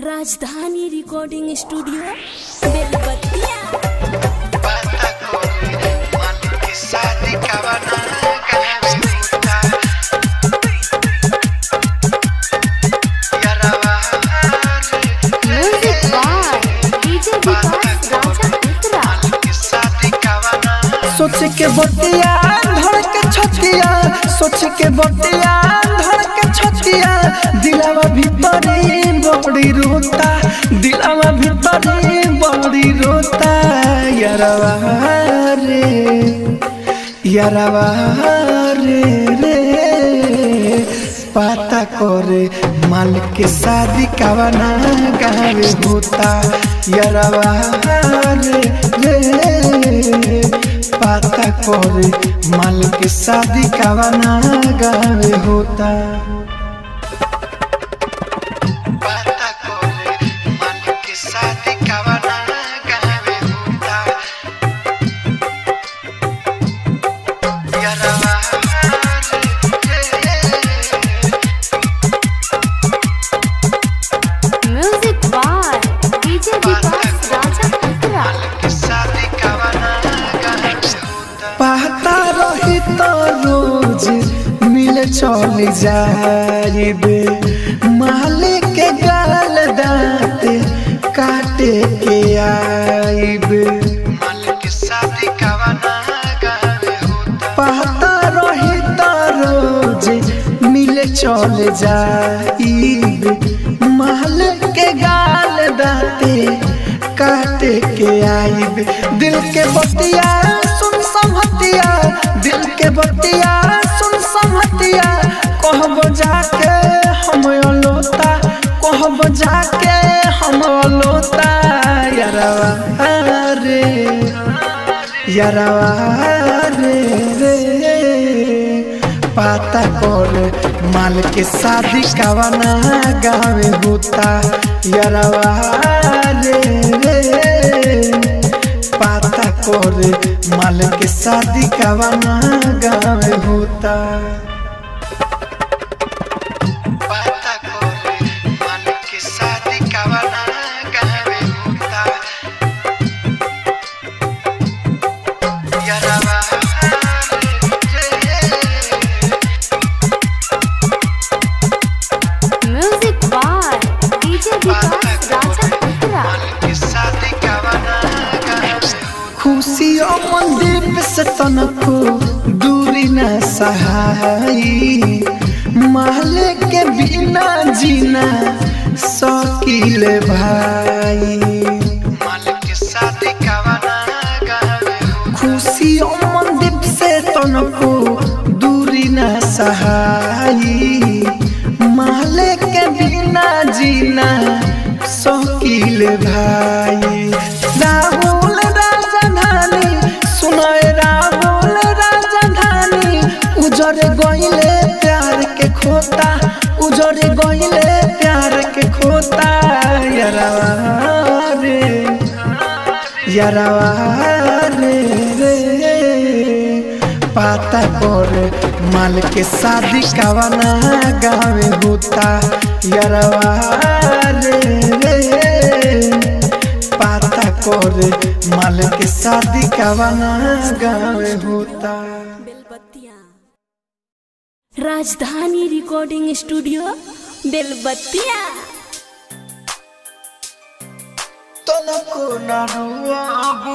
राजधानी recording studio Belbattiya Basta correr, mal que sale cabana, gana me gusta. Y ahora Music by DJ Vikas Raja Mitra. mal que sale cabana. सोच के बतिया धड़ के छतिया सोच के बतिया धड़ के छतिया दिलावा भीतरी बड़ी रोता दिलावा भीतरी बड़ी रोता यारवा रे यारवा रे रे पाता करे माल के शादी कावना गावे होता यारवा रे रे पाता करे माल के शादी कावना गावे होता Basta correr, mal que sale cabana, gana me gusta. Y ahora Music by DJ Vikas Raja Mitra. que sale cabana, gana me gusta. पाता रही तो रोज मिल चल जाइबे मालिक के गाल दांत काटे के आइबे mal que sale cabana, gana me gusta. पाता रही तो रोज मिल चल जाइबे मालिक के गाल दांते काटे के आइबे दिल के बतिया सुन संहतिया दिल के बतिया सुन संहतिया कहब जाके हम अलोता कहब जाके हम अलोता यारवा रे यारवा रे रे पाता कर माल के शादी कावना गावे होता यारवा रे रे पाता कर माल के शादी कावना गावे होता Basta correr, mal que sale cabana, gana me gusta. Y ahora Music by DJ Vikas Raja Mitra. que sale cabana, gana me gusta. खुशियों मंदीप से तनको दूरी न सहाई माले के बिना जीना शौकील भाई Mal que sale cabana, gana me gusta. खुशियों मंदीप से तनको दूरी न सहाई माले के बिना जीना शौकील भाई राहुल राजधानी सुनाए राहुल राजधानी उजर गइले प्यार के खोता उजर गइले प्यार के खोता यारवा रे यारवा रे रे पाता कर माल के शादी कावना गावे होता यारवा रे रे पाता कर माल के शादी कावना गावे होता बेलबत्तिया राजधानी रिकॉर्डिंग स्टूडियो बेलबत्तिया तनको न रुआबू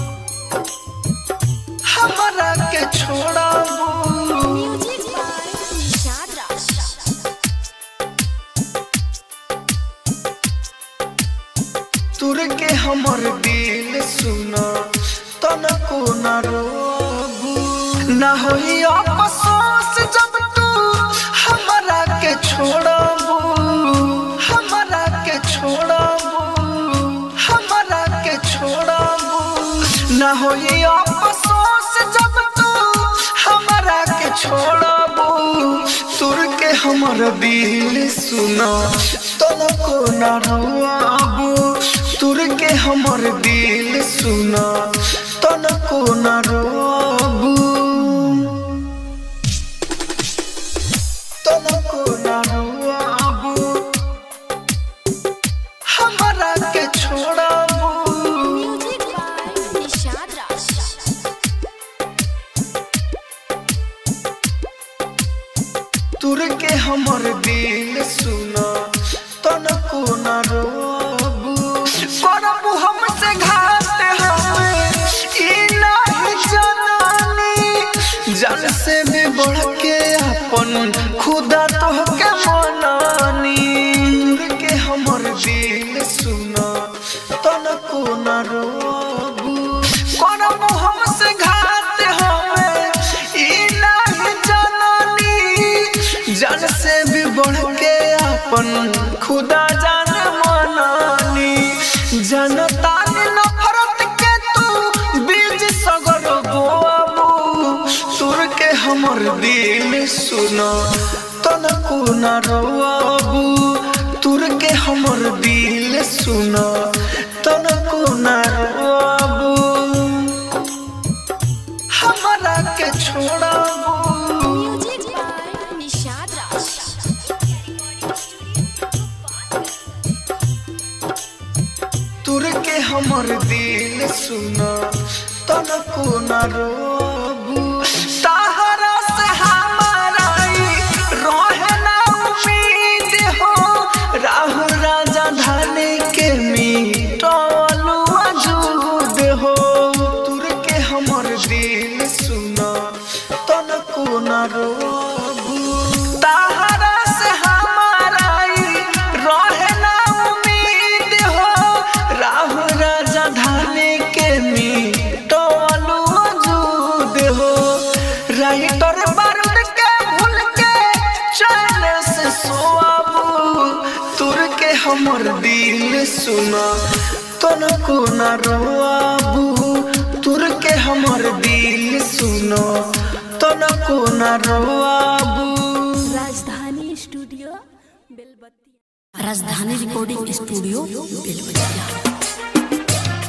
हमरा के छोड़ाबू तुर के हमर दिल सुना तनको न रोबू न होई अफसोस जब तू हमरा के छोड़बू हमरा के छोड़बू हमरा के छोड़बू न होई अफसोस जब तू हमरा के छोड़बू तुर के हमर दिल सुना तनको न रोआबू तुर के हमर दिल सुना तनको न रोआबू तनको न रोआबू न रोबू करबू हमसे घात हमें ई नहीं जनानी जल से भी बढ़ के अपन खुदा तोहके मनानी दूर के हमर दिल सुना तनको न रोबू करबू हमसे घात हमें ई नहीं जनानी जान से भी बढ़ के अपन खुदा जान मनानी जनता ने नफरत के तू बीज सगर बोआबू तुर के हमर दिल सुना तनको न रोआबू तुर के हमर दिल सुना तनको न रोआबू हमरा के छोड़ाबू म्यूजिक बाय निषाद राज तुर के हमर दिल सुना तनको न रोबू सहारा से हमारा ई रहे ना उम्मीद हो राहु राजा धाने के मीटलू अजूद हो तुर के हमर दिल सुना तनको न रोबू सहारा से हमारा ई रहे ना उम्मीद हो राहु राजा धाने के मीटलू अजूद हो राइटर बारूद के भूल के चैन से सोआबू तुर के हमर दिल सुना तनको न रोआबू तुर के हमर दिल सुनो तनको न रोआबू राजधानी studio Belbattiya Rajdhani recording studio Belbattiya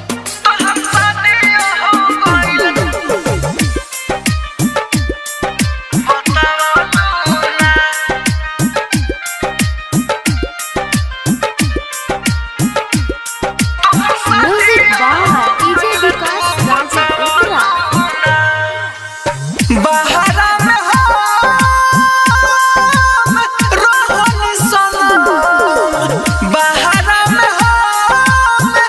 music by DJ Vikas Raj उत्तरा बहरा में हम रोहन सनम बहरा में हम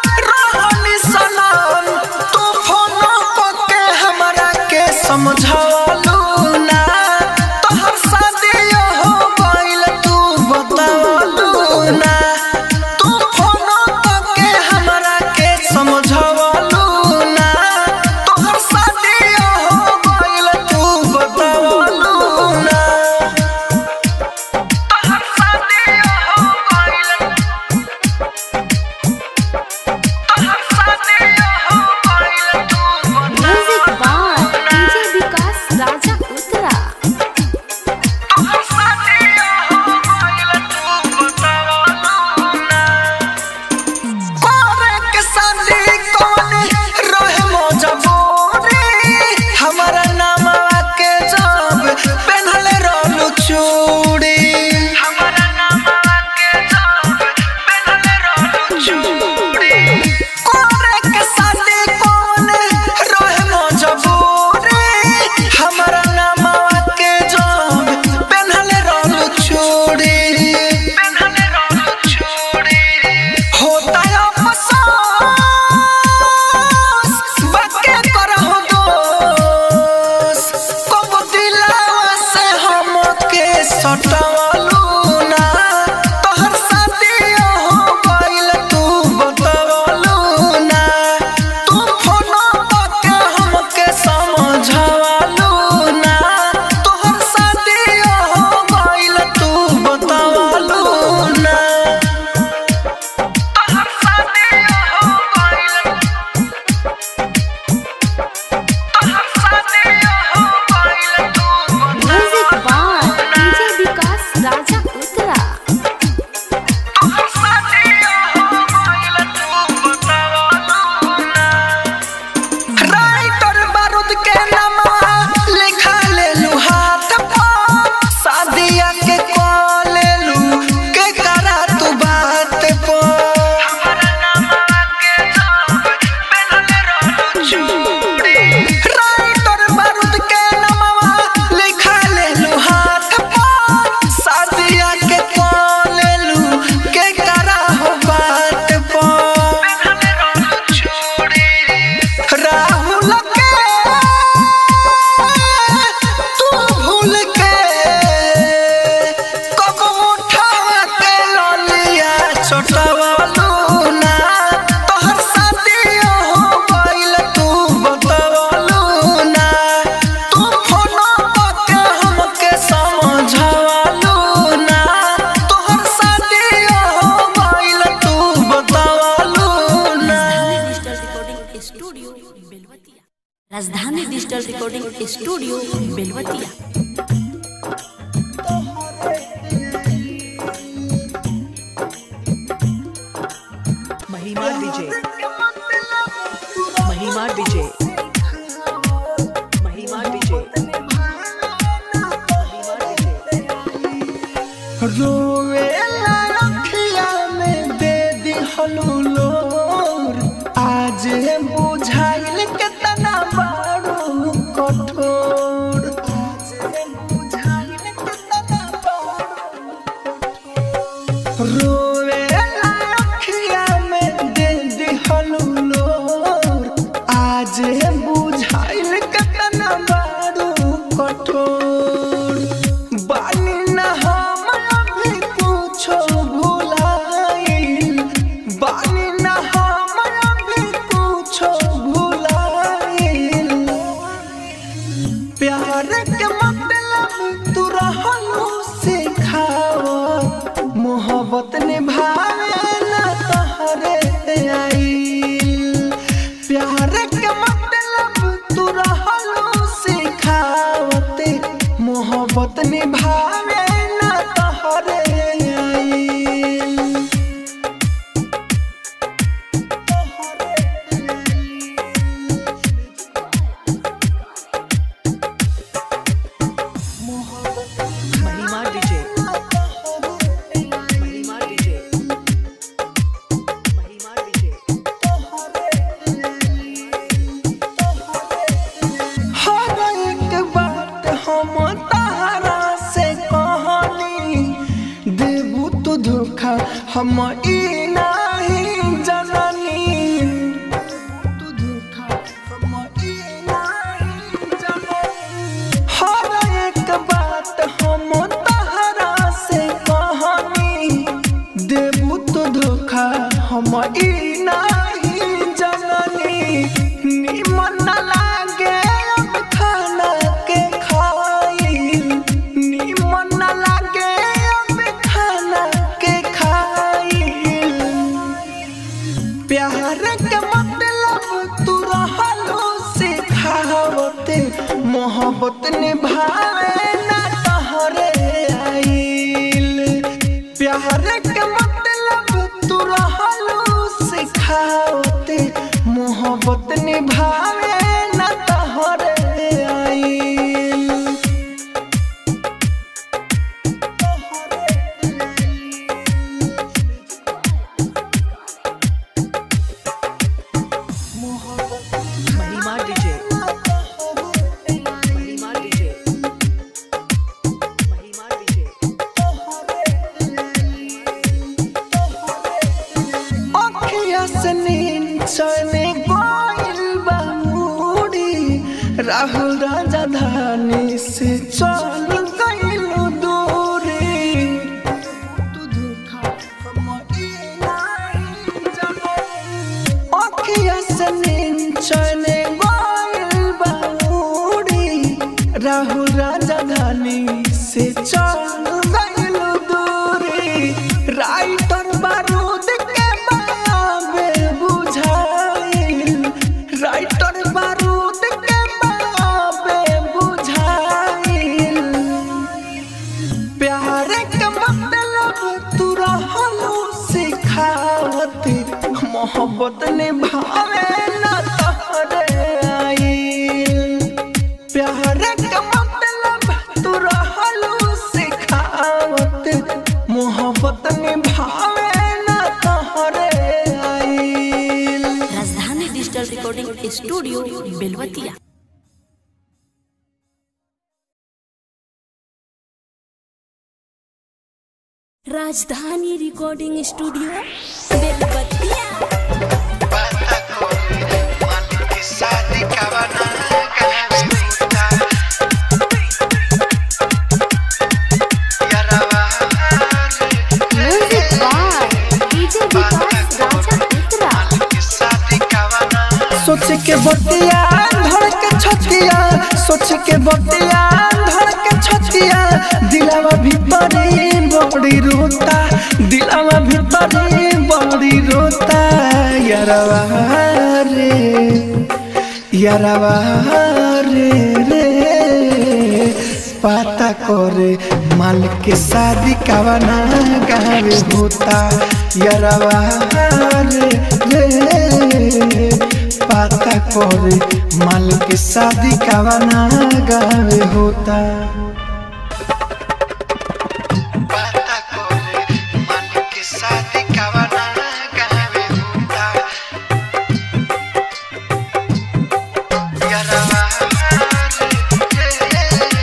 समझावलो ना तोहर शादी हो गइल तू बतावलो ना तू फोनो के हमके समझावलो ना तोहर शादी हो गइल तू बतावलो ना राजधानी डिजिटल रिकॉर्डिंग स्टूडियो बेलवतिया राजधानी डिजिटल रिकॉर्डिंग स्टूडियो बेलवतिया महिमा विजय महिमा विजय महिमा विजय महिमा विजय रोवे अखिया में दे दिहलू लोर आज बुझाइल केतना बारू कठोर आज बुझाइल केतना बारू रोवे अखिया में दे दिहलू लोर आज बुझाइल केतना बारू कठोर बानी न हम अभी कुछो भुलाइल बानी न हम अभी कुछो भुलाइल प्यार के मतलब तू रहलू सिखाओ मोहब्बत निभावे न तहरे आइल प्यार के मतलब तू रहलू सिखावते मोहब्बत निभावे न तहरे आइल महिमा विजय महिमा विजय महिमा विजय हर एक बात हम तारा से कहनी देबू तू धोखा हम ई नहीं जननी तू धोखा हम ई नहीं जननी हर एक बात हम तारा से कहनी देबू तू धोखा हम ई नहीं जननी निमन न लागे अब खाना के खाइल निमन न लागे अब खाना के खाइल प्यार के मतलब तू रहलो सिखावते मोहब्बत निभावे ना तहरे आइल प्यार के मतलब तू रहलो सिखावते मोहब्बत निभावे ना तहरे आइल महिमा विजय महिमा विजय महिमा विजय अखिया से नींद चने गोइल बामुड़ी राहुल राजा धानी से चल गइल दूरी तू धोखा हम ई नहीं जननी। अखिया से नींद चने गोइल बामुड़ी राहुल राजा धानी से चल गइल दूरी राइटर बारूद के बाबे बुझाइल राइटर बारूद के बाबे बुझाइल प्यार के मतलब तू रहलू सिखावती मोहब्बत निभावे ना तहरे आइल प्यार के मतलब तू रहलू सिखावती मोहब्बत निभावे ना तहरे आइल राजधानी digital recording studio Belwatiya Rajdhani recording studio Belwatiya Bata corre, malik शादी कावना गहवे टूटा यारवा रे म्यूजिक बाय डीजे बाता के बतिया धड़ के छतिया सोच के बतिया धड़ के छतिया दिलावा भीतरी बड़ी रोता दिलावा भीतरी बड़ी रोता यारवा रे यारवा रे रे पाता करे माल के शादी कावना गावे होता यारवा रे रे पाता करे माल के शादी कावना गावे होता बाता करे मन के शादी कावना गावे होता यारवा रे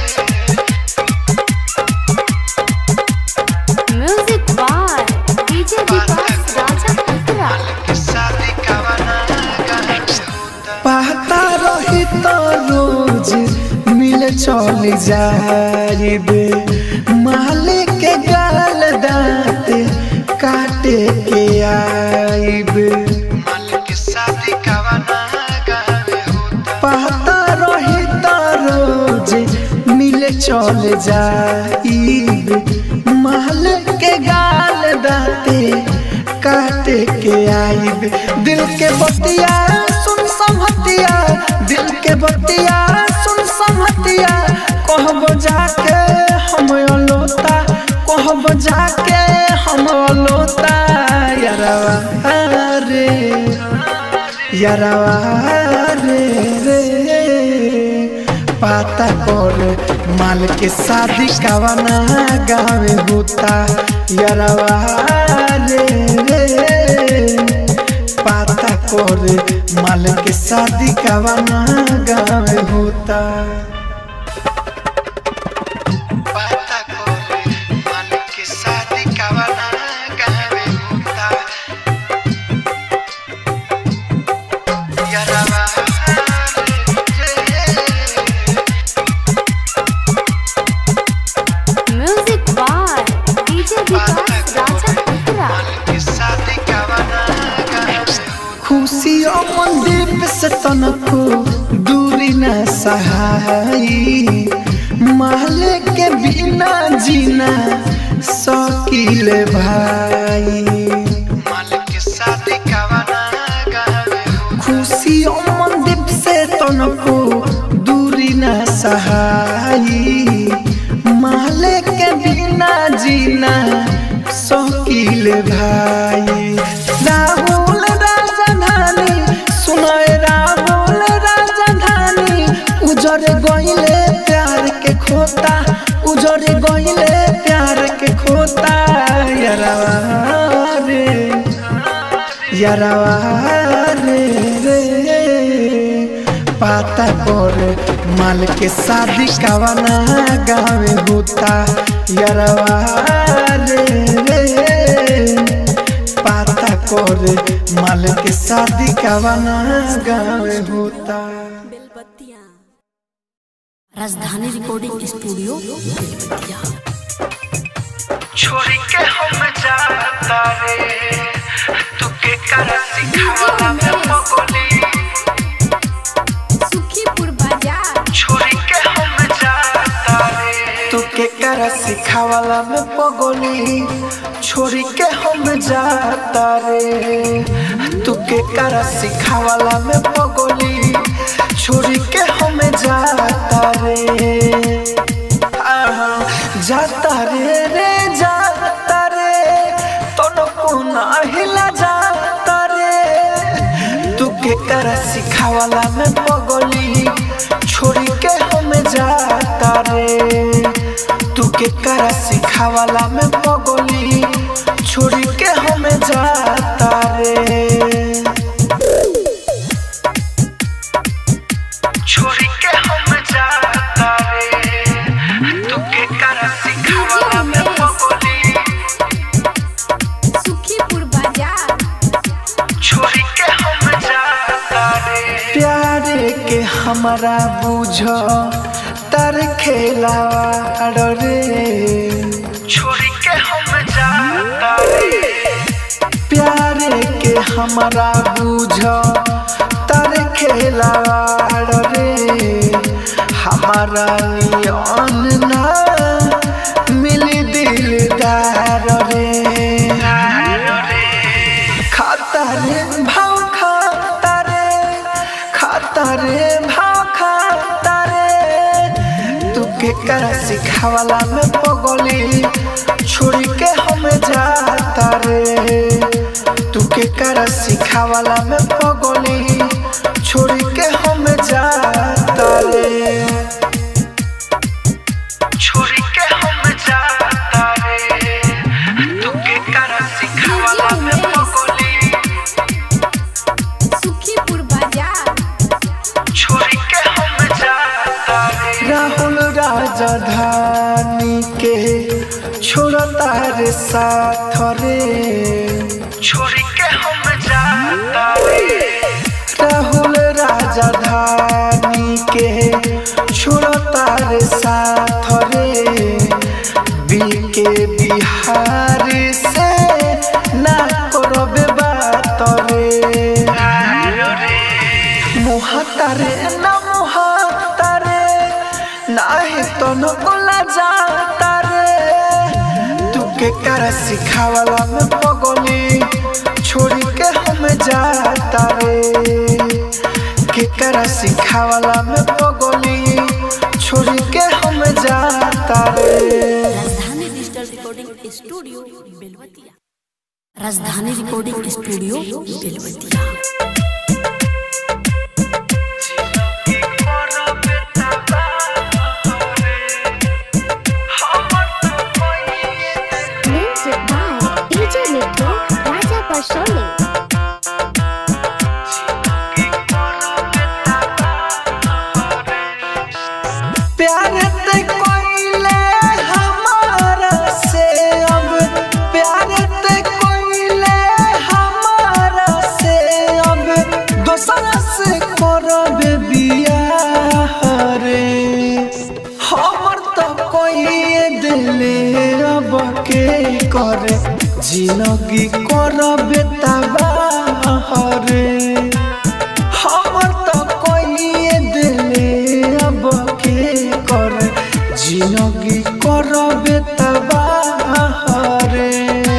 music by DJ Vikas Raja Katra के शादी कावना गावे होता पाता रही तो रोज मिल चल जाइबे मालिक के गाल दांत काटे के आइबे मन के शादी कावना गावे होता पाता रही तो रोज मिल चल जाइबे मालिक के गाल दांते काटे के आइबे दिल के बतिया सुन संहतिया दिल के बतिया सुन संहतिया कहब जाके हम अलोता कहब जाके हम अलोता यारवा रे यारवा रे रे पाता कर माल के शादी कावना गावे होता यारवा रे रे पाता कर माल के शादी कावना गावे होता बाता करे मन के शादी कावना गावे होता यारवा रे music by DJ Vikas Raja Katra के शादी कावना गावे होता खुशियों मंदीप से तनको दूरी न सहाई माले के बिना जीना शकील भाई मालिक के शादी कावना गावे होता खुशियों मंदीप से तनको दूरी न सहाई माले के बिना जीना शकील भाई राहुल राजधानी सुनाए राहुल राजधानी उजर गइले प्यार के खोता उजर गइले प्यार के खोता यारवा रे यारवा रे रे पाता कर माल के शादी कावना गावे होता यारवा रे रे पाता कर माल के शादी कावना गावे होता बेलबत्तियाँ राजधानी रिकॉर्डिंग स्टूडियो बेलबत्तियाँ छोड़ी के हम जाता रे तू के कर सिखावला में पगोली सुखीपुर बाजार छोड़ी के हम जाता रे तू के कर सिखावला में पगोली छोड़ी के हम जाता रे तू के कर सिखावला में पगोली छोड़ी के हम जाता रे आहा, जाता रे रे जाता रे तो हिला जाता रे तू के कर सिखावला में पगोली छोड़ी के हम जाता रे तू के कर सिखावला में पगोली छोड़ी के हम जाता रे छोड़ी के हम जाता रे तू के कर सिखावला में पगोली सुखीपुर बाजार छोड़ी के हम जाता रे प्यार के हमारा बुझ तर खेलावा रे छोड़ी के हम जाता रे प्यार के हमारा बुझ तर खेलाड़ रे हमारा नियन ना मिली दिलदार रे खाता रे भाव खाता रे खाता रे भाव खाता रे तू के कर सिखावला में पगली छोड़ी के हम जाता रे तू के कर सिखावला में पगली छोड़ी के हम जाता रे छोड़ी के हम जाता रे तू के कर सिखावला में पगली सुखीपुर बाजार छोड़ी के हम जाता रे राहुल राजधानी के छोड़ता रे साथ रे छोड़ी के हम जाता रे राहुल राजधानी के छोड़ता रे साथ रे बीके बिहार से ना करबे बात रे मुहातारे ना मुहातारे नाही तो न बोला जाता रे तू के कर सिखावला में पगली छोड़ी के हम जाता रे के कर सिखावला में पगली छोड़ी के हम जाता रे राजधानी digital recording studio Belwatiya Rajdhani recording studio Belwatiya music by DJ Mithu Raja Parsoni प्यार ते कोइले हमारा से अब प्यार ते कोइले हमारा से अब दोसरा से करब बियाह रे हमर तो कोई दिले अब के करे जिंदगी करब तबाह रे हमर तो कोई दिले अब के कर जिंदगी करबे तबाह रे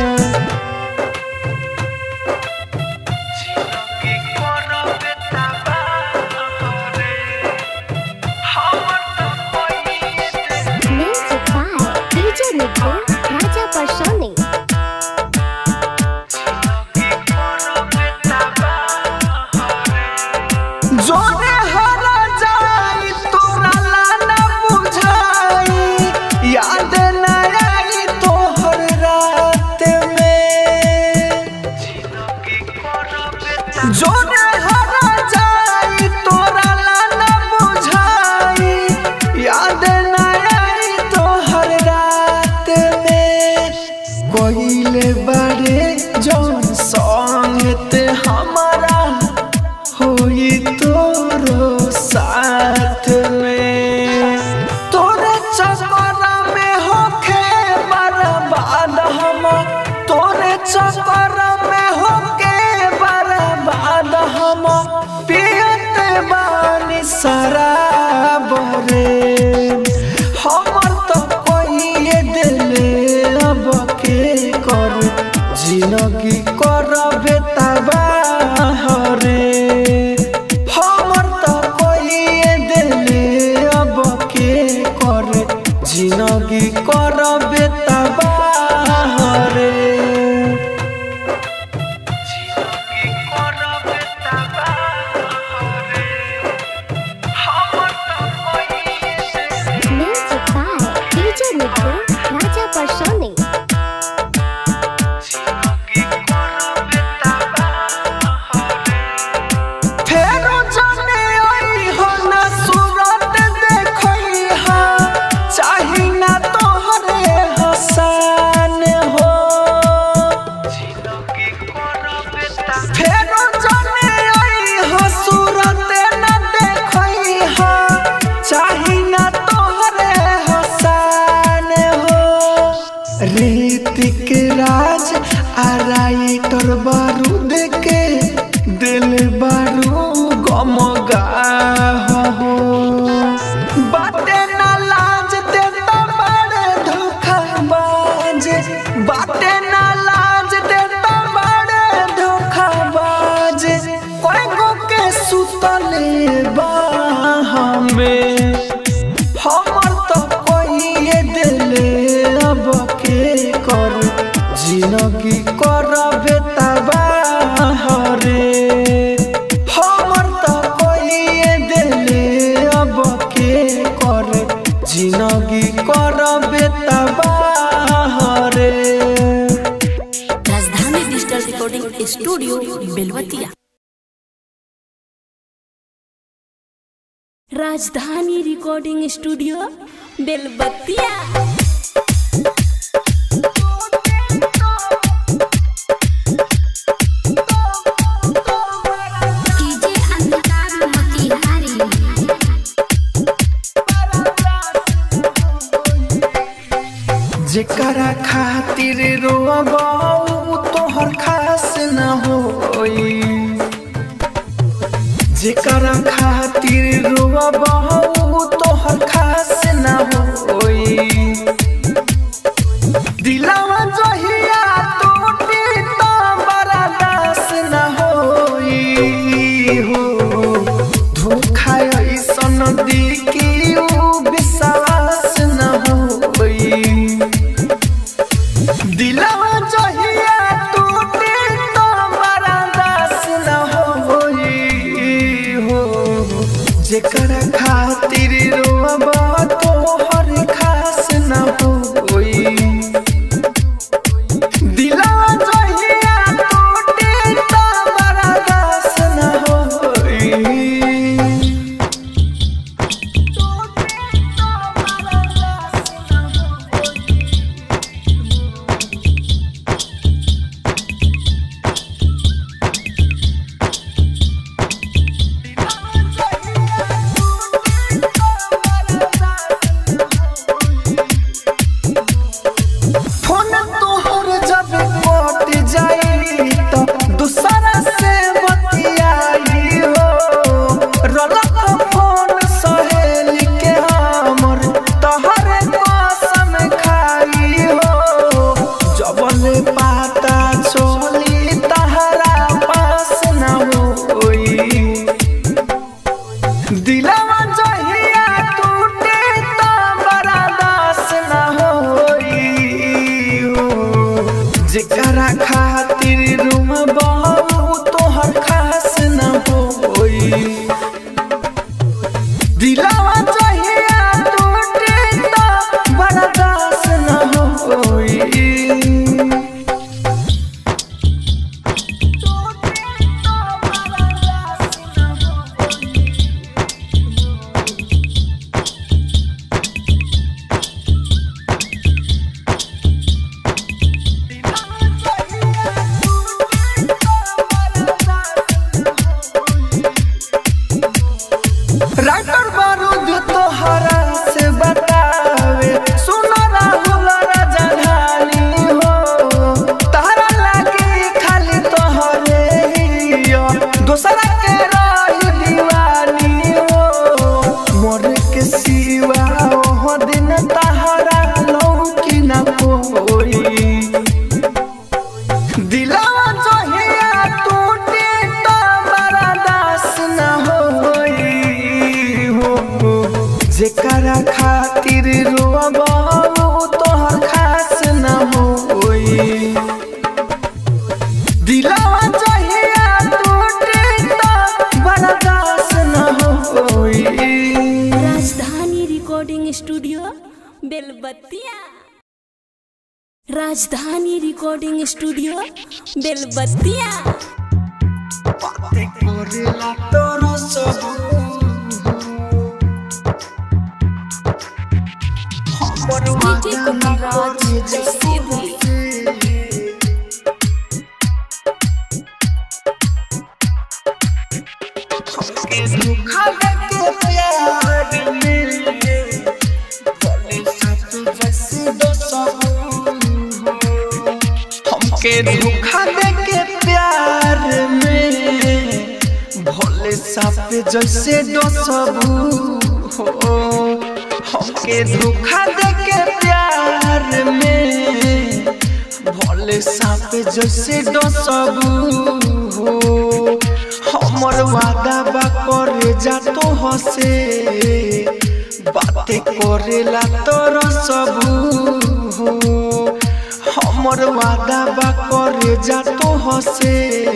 music by DJ Mithu Raja Parsoni जोने हरा जाई तोरा लाना बुझाई याद न आई तोहर रात में जोने हरा जाई तोरा लाना बुझाई याद न आई तोहर रात में कोइले बड़े जौन संगत हमारा होई तोरो साथ में तोरे चक्कर में होखे बर्बाद हम तोरे चक्कर में होके बर्बाद हम पियत बानी शराब रे हमर तो कोई दिले अब के कर जिंदगी करबे तबाह रे हमर तो कोई दिले अब के कर जिंदगी करबे तबाह रे music by DJ Mithu Raja Parsoni फेरो जाने आई हो ना सूरत देखई हा चाही ना तोहरे हसन हो फेरो जाने आई हो सूरत ना देखई हा चाही ना तोहरे हसन हो ऋतिक राज आ राइटर बारूद के दिल बारू गम जिंदगी करबे तबाहरे हमर त कोई दिले अब के करे जिंदगी करबे तबाहरे राजधानी digital recording studio Belwatiya Rajdhani recording studio Belbatiya DJ अंधकार मोतिहारी जेकरा खातिर रोबऊ तोहर खास न होई जेकरा खातिर रोबऊ तोहर खास न होई दिलवा जहिया टूटी तो बड़ा दास न होई हो धोखा ऐसन दी कि ऊ विश्वास न होई दिलवा जहिया टूटी तो बड़ा दास न होई हो जेकरा खातिर रोबा तोहर खास न होई दिलवा जहिया टूटी तो बड़ा दास न होई फोन तोहर जब कट जाई तो दूसरा से बतियाई हो रलक फोन सहेली के हमर तोहरे कसम खाई हो जबले पाता चली तहरा पास न होई दिलवा जहिया टूटे तो बड़ा दास न होई हो जेकरा खातिर रूम बहु तोहर खास न होई दिलवा जहिया टूटे तो बड़ा दास न होई राइटर बारूद तोहरा से बतावे सुनो राहुल राजधानी हो तारा लागे खाली तोहरे हियो दूसरा के रही दीवानी हो मोर के सिवा ओह दिन तहरा लौकी न कोई दिलवा जहिया टूटे तो बड़ा दास न होई हो जेकरा खातिर रोबऊ तोहर खास न होई दिलवा जहिया टूटे तो बड़ा दास न होई राजधानी रिकॉर्डिंग स्टूडियो बेलबतिया राजधानी रिकॉर्डिंग स्टूडियो बेलबतिया करेला तोरा सब हमर डीजे कमलराज सीधी धोखा देके प्यार में बोले सब जैसे दो सब हमके धोखा देके प्यार में भोले साप जैसे दो सब हो हमके धोखा देके प्यार में भोले साप जैसे दो सब हो हमर वादा बा करे जा तो हसे बातें करेला तोर सब हो हम हमर वादा बा करे जा तो हसे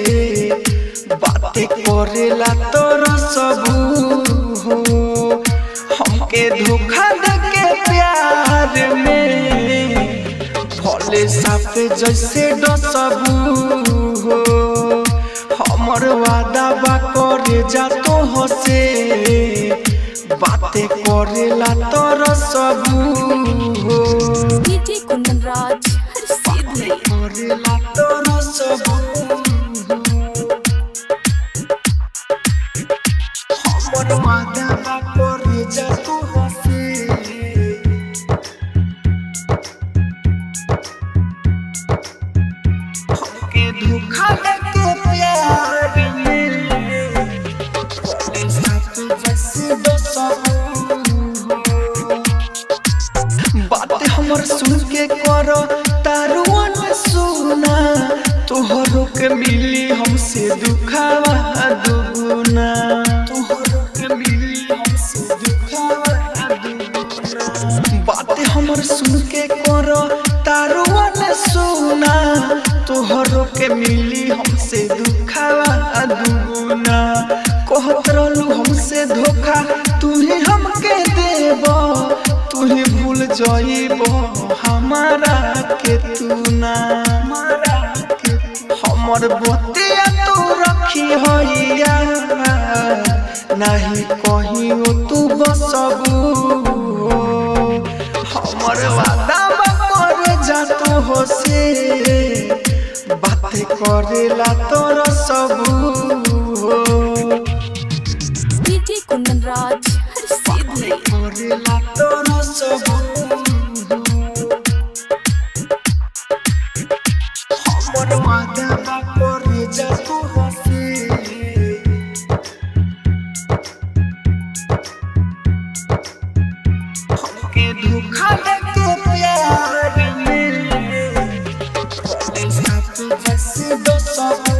बातें करेला तोरा सबू हो हमके धोखा दे के प्यार में भले साफे जैसे डसबू हो हमर वादा बा करे जा तो हसे बातें करेला तोरा सबू हो डीजे कुंदन राज हर सीधी करेला तोरा सबू हमर वादा बा करे जा तो हसे हमके धोखा देके प्यार में भले साथ जैसे डसबू बात हमर सुन के कर तारुअन सुना तोहरो के मिली हमसे दुखावा दुगुना तोहरो के मिली हमसे दुखावा दुगुना बात हमर सुन के कर तारुअन सुना तोहरो के मिली हमसे दुखावा दुगुना कहत रहलू हमसे धोखा तू ही हमके देबा तू ही भूल जाइब हमारा के तू ना हमर बोतिया तू रखी होइया नहीं कहीं तू बसबू हमर वादा कर जा तू हो से बात करेला तोर सबू डीजे कुंदन राज हर सीधी करेला तोर सबू हमर वादा करे जा तू हो से हमके धोखा देके प्यार में भले साथ जैसे डसबू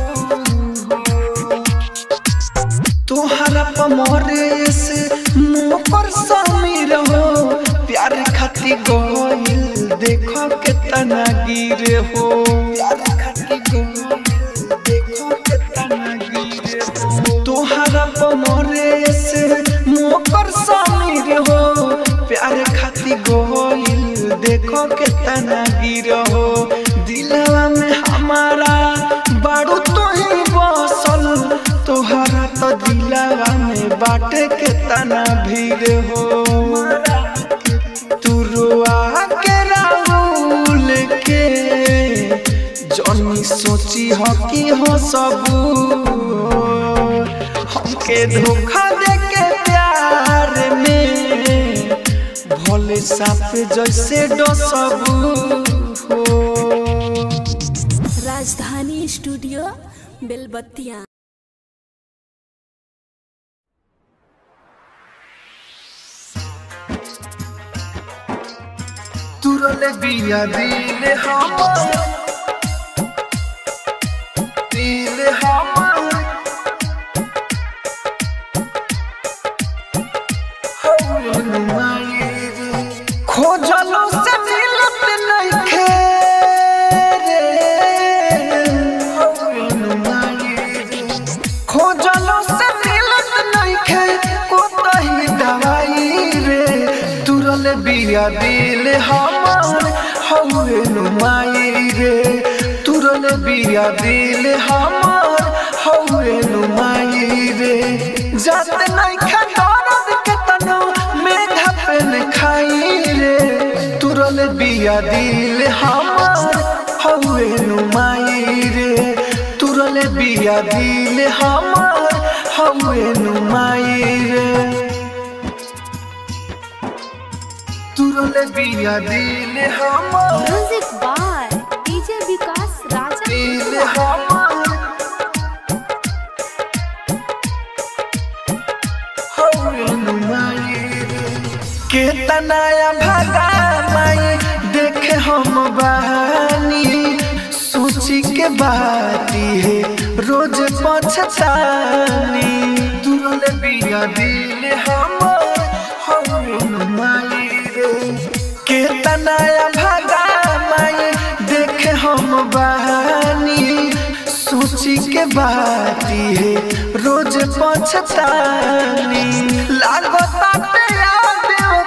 तोहरा पमरे से मुँह पर समीर हो प्यार खाती गोइल देखो कितना गिरे हो प्यार खाती गोइल देखो कितना गिरे हो तोहरा पमरे से मुँह पर समीर हो प्यार खाती गोइल देखो कितना गिर हो दिलवा में हमारा बारू तो ही बसल तोहरा तो दिलवा में बाटे के तना भीड़ हो तू रुआ के राहुल के जनी सोची हो कि हो सबू हमके धोखा दे के प्यार में भोले साफ जैसे डसबू हो राजधानी स्टूडियो बेलबत्तिया तुरले बिया दिल हमर दिल हमर हौल मायर खोजलो से मिलत नइखे रे हौल मायर खोजलो से मिलत नइखे कोतही दवाई रे तुरल बिया दिल हमर हौवे नुमाई रे तुरल बिया दिल हमर हौवे नुमाई रे जात नइखे दर्द के तनो मेघा पे न खाई रे तुरल बिया दिल हमर हौवे नुमाई रे तुरल बिया दिल हमर हौवे नुमाई रे तुरल बिया दिल हमर music by DJ Vikas Raja दिल हमर हौवे नुमाई रे के तनाया भागा माई देखे हम बहानी सोची के बाती है रोज पछतानी तुरल बिया दिल हमर हौवे नुमाई रे के तनाया भागा माई देखे हम बाती है रोज पछतानी लागता पे याद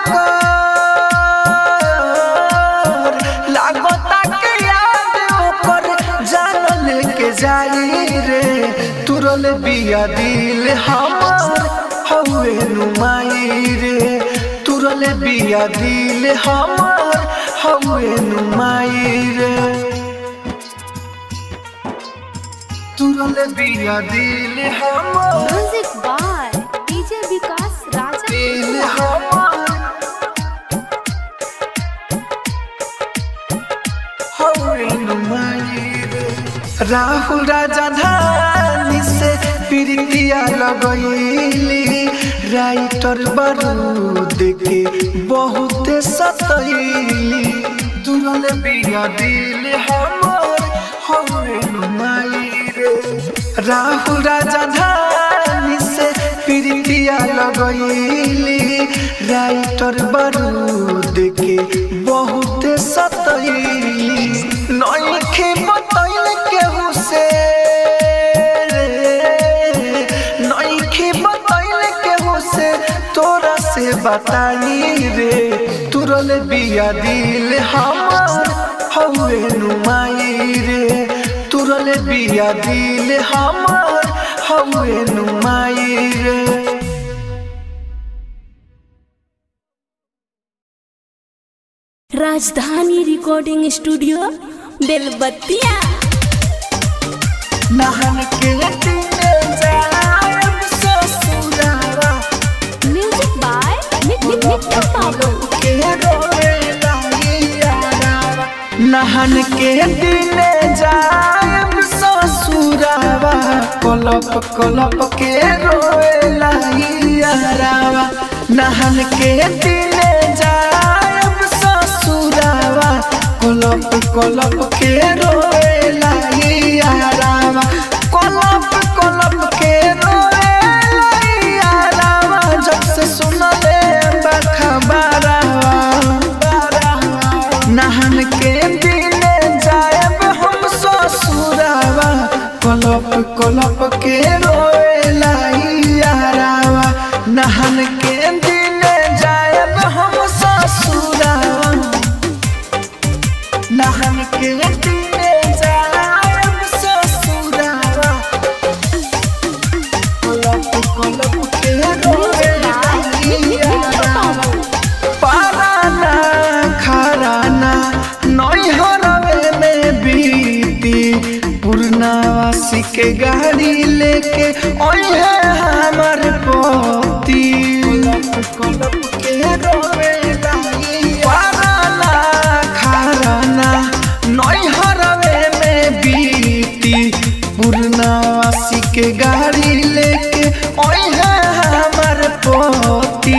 ओकर लागता के याद ओकर जान लेके जाई रे तुरल बिया दिल हमर हवे नुमाई रे तुरल बिया दिल हमर हवे नुमाई रे तुरल बिया दिल हमर music by DJ Vikas Raja दिल हमर हवे नुमाई रे राहुल राजा धानी से प्रीतिया लगैली राइटर बारूद के बहुत सतैली दुरल बिया दिल हमर हवे नुमाई रे राहुल राजा धानी से प्रीतिया लगैली राइटर बारूद के बहुत सतैली नइखे बतैल केहू से नइखे बतैल केहू से तोरा से बताई रे तुरल बिया दिल हमर हवे नुमाई रे तुरल बिया दिल हमर हवे नुमाई रे राजधानी रिकॉर्डिंग स्टूडियो बेलबत्तिया नहन के दिने जायब ससुरारा म्यूजिक बाय मिट्टू बाबू के रोए लागियारा नहन के दिने जायब ससुरावा कलप कलप के रोए लागियारा नहन के दिने जायब ससुरावा कलप कलप के रोए लागियारा कलप कलप के रोए लागियारा जब से सुनले बखबरावा नहन के दिने जायब हम ससुरावा कलप कलप के रोए लाइयारावा नहन के दिने जायब हम ससुरावा नहन के दिने जायब ससुरावा कलप कलप के रोए लाइयारावा पाराना खराना नैहरवे में बीती पूर्णावासी के गाड़ी लेके ओहे हमर पोती कलप के रोवे लागी पाराना खराना नैहरवे में बीती पूर्णावासी के गाड़ी लेके ओहे हमर पोती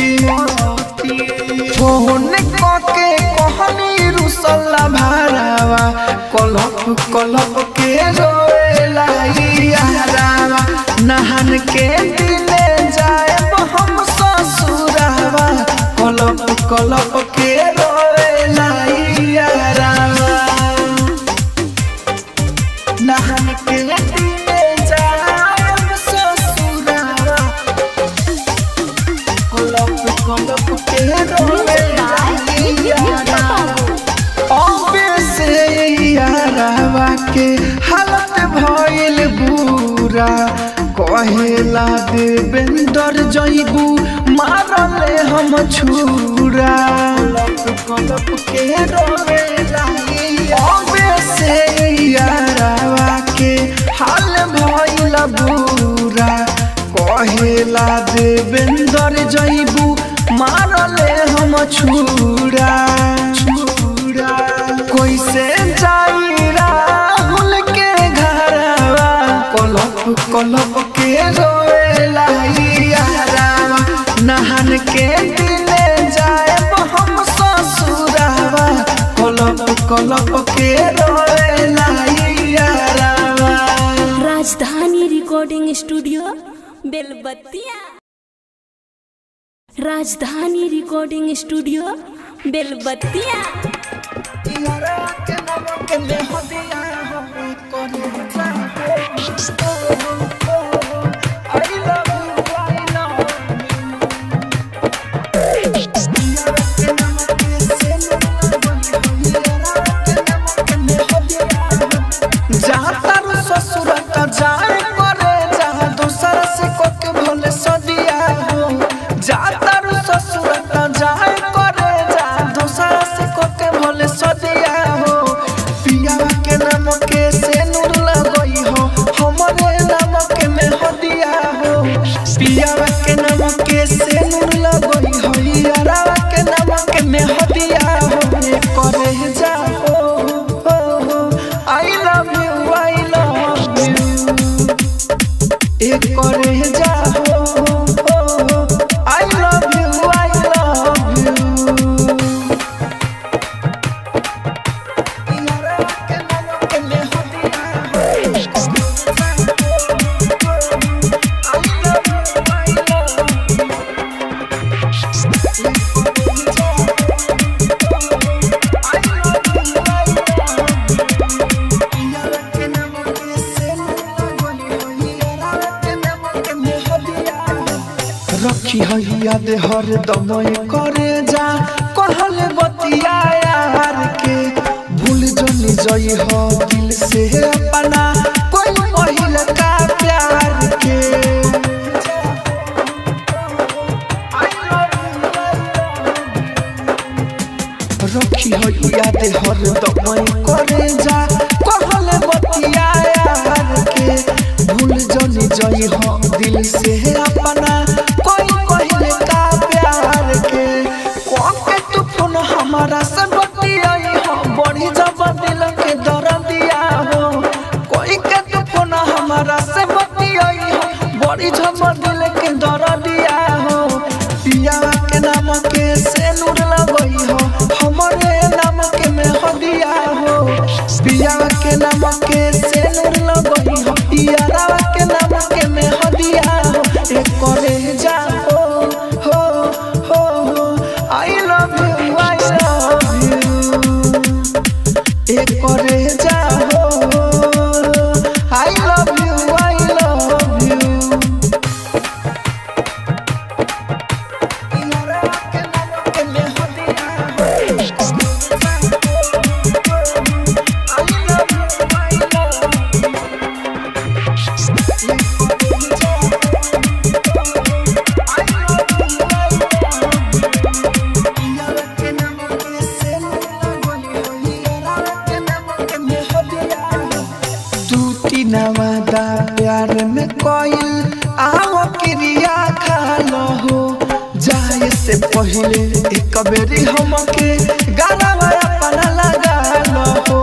फोन के कहनी रुसल्ला भारावा कलप कलप के रोए लागियारावा नहन के दिने जाएब हम ससुरावा कलप कलप के रोए लागियारावा नहन के दिने जाएब ससुरावा कलप कलप के रोए लागियारावा अबे से यारावा के हालत भइल बुरा कहेला देवेंदर जइबू मारले हम छुरा कलप के रोवे लागी अबे से यारावा के हाल भइल बुरा कहेला देवेंदर जइबू मारले हम छुरा छुरा कैसे जाई राहुल के घरवा कलप कलप के रोए लागियारावा नहन के दिने जाएब हम ससुरावा कलप कलप के रोए लागियारावा राजधानी recording studio Belbattiya Rajdhani recording studio बेलबत्तिया यारा के नमक में हदिया हम करे जाए जहाँ तारू ससुर का जाए करे जहाँ दूसरा से कोके भोले सदिया हो जहाँ तारू ससुर का जाए करे जहाँ दूसरा से कोके भोले सदिया हो पिया के नाम के से नूर लगई हो हमरे नाम के में हदिया हो पिया के नाम के से नूर लगई हो यारा के नाम के में हदिया हो ये करे जा हो हो हो I love you I love you एक करे जा हो हो हो I love you I love you यारा के नाम के में हदिया हो I love you I love रखी है याद हर दम करे जा कहले बतिया यार के भूल जनी जई हो दिल से अपना कोई महिल का प्यार के रखी हो याद हर दम करे जा कहले बतिया यार के भूल जनी जई हो दिल से अपना कोई कहले का प्यार के कौन के तू फोन हमारा से बतियाई हो बड़ी जब दिल के दर्दिया हो कोई के तू फोन हमारा से बतियाई हो बड़ी जब दिल के दर्दिया हो पिया के नाम के से नूर लगई हो हमरे नाम के में हदिया हो पिया के नाम के से नूर लगई हो यारा के नाम के में हदिया हो एक करे जा हो हो हो हो I love you I love you एक करे जा हो I love you I love you यारा के नाम के में हदिया हो I love you I love you Nawada प्यार में कोयल आओ क्रिया खा लो हो जाए से पहले एक बेरी हमके गाना अपना लगा लो हो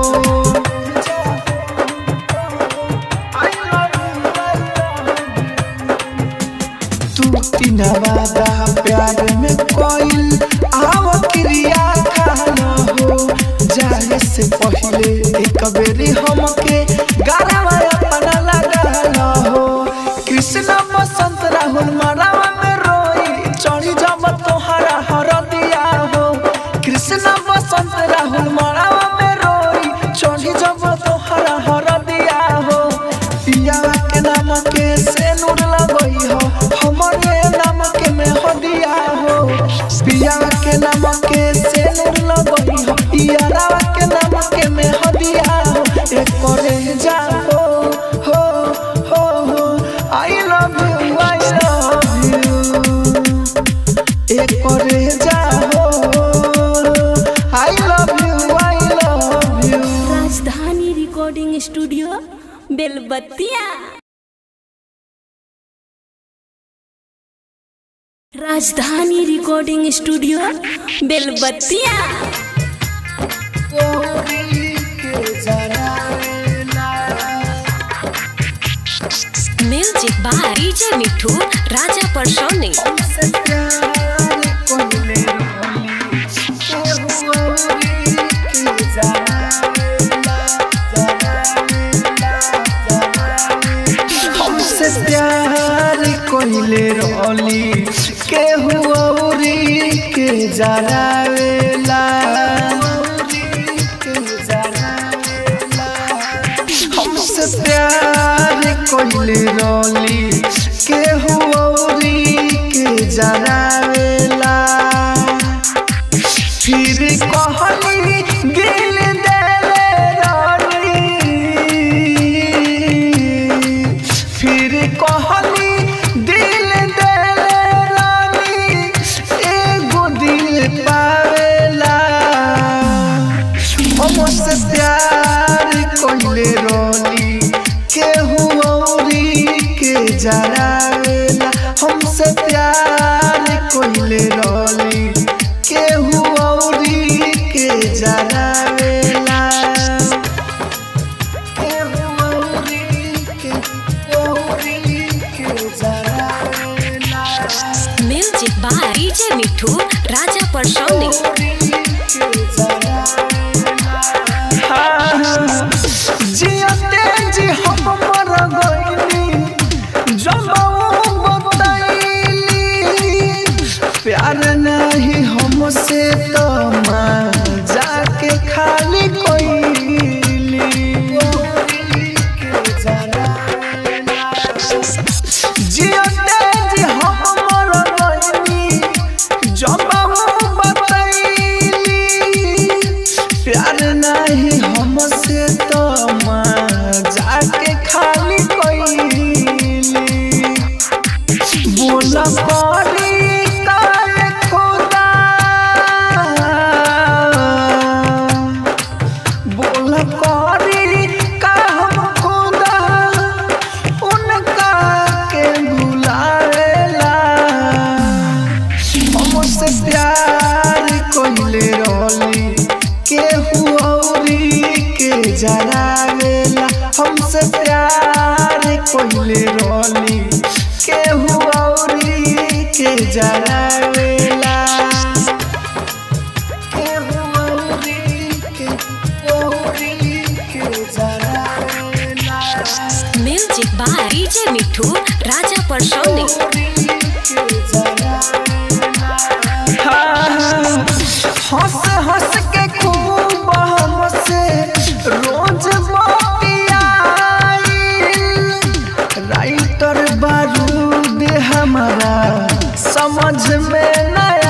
तू तीनवादा प्यार में कोयल आओ क्रिया खा लो हो जाए से पहले एक बेरी हमके गाना अपना लगा लो हो कृष्ण बसंत राहुल मरावा में रोई चढ़ी जब तोहरा हर दिया हो कृष्ण बसंत राहुल मरावा में रोई चढ़ी जब तोहरा हर दिया हो पिया के नाम के से नूर लगई हो हमरे नाम के में हदिया हो पिया के नाम के से नूर लगई हो यारा के नाम के में हदिया हो एक करे जा हो हो हो हो I love you I love you एक करे जा हो I love you I love you Rajdhani recording studio Belbattiya Rajdhani recording studio Belbattiya music by DJ Mithu Raja Parsoni हमसे प्यार कोइले रोली के हुरी के जरावेला हमसे प्यार कोइले रोली केहू औरी के जरावेला फिर कहनी दिल देले रानी फिर कहनी दिल देले रानी एगो दिल पावेला हमसे प्यार कोइले रोली केहू औरी के जरावेला हमसे प्यार कोइले रोली केहू औरी के जरावेला केहू औरी के औरी के जरावेला music by DJ Mithu Raja Parsauni जियते जी हम मर गइनी जमाऊ बताइली प्यार नहीं हमसे तो जाके खाली कोइली जियते जी हम मर गइनी जमाऊ बताइली प्यार नहीं हमसे तो जाके खाली कोइली बोला पड़ी काल खुदा बोला पड़ी का हम खुदा उनका के बुलावेला हमसे प्यार कोइले रोली केहू औरी के जरावेला हमसे प्यार कोइले रोली केहू औरी के जरावेला केहू औरी के औरी के जरावेला music by DJ Mithu Raja Parsauni हंस हंस के खूब हमसे रोज बतियाई राइटर बारूद हमारा समझ में नया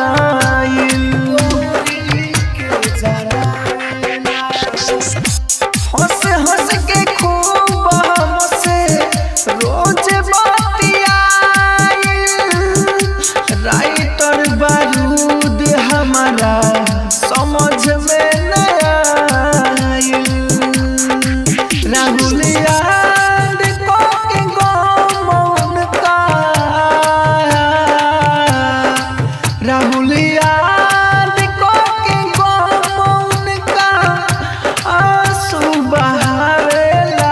हंस हंस के खूब हमसे रोज बतियाई राइटर बारूद हमारा समझ में नया आइल। राहुल याद को के गम उनका राहुल याद को के गम उनका आंसू बहावेला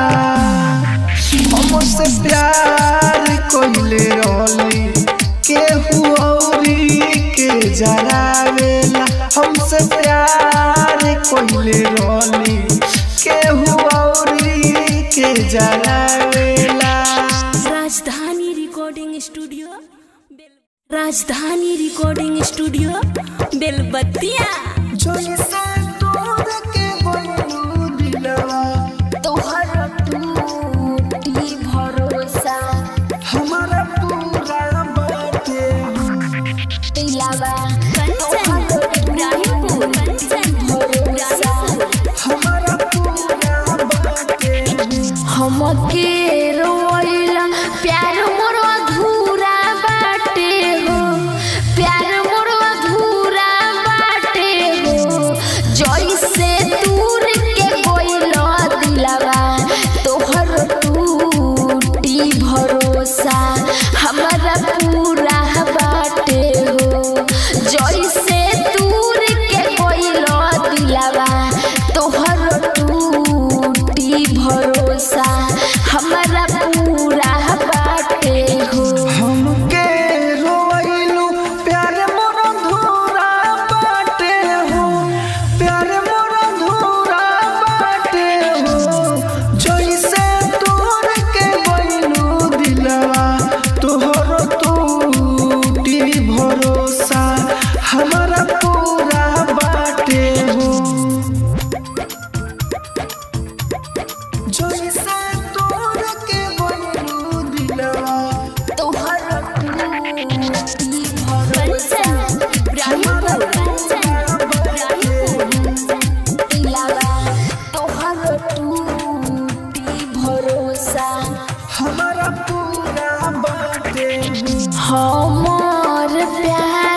हमसे प्यार कोइले रोली केहू औरी के जरावेला हमसे प्यार कोइले रोली केहू औरी के जरावेला राजधानी रिकॉर्डिंग स्टूडियो बेल- राजधानी रिकॉर्डिंग स्टूडियो बेलबत्तिया जैसे तोड़ के बोलू दिलवा तोहर टूटी भरोसा हमारा पूरा बाटे दिलावा कंचन इब्राहिमपुर कंचन इब्राहिमपुर हमारा पूरा बाटे हमके रोइला प्यार मोर अधूरा बाटे हो प्यार मोर अधूरा बाटे हो जैसे हमारा पूरा बाटे हमर प्यार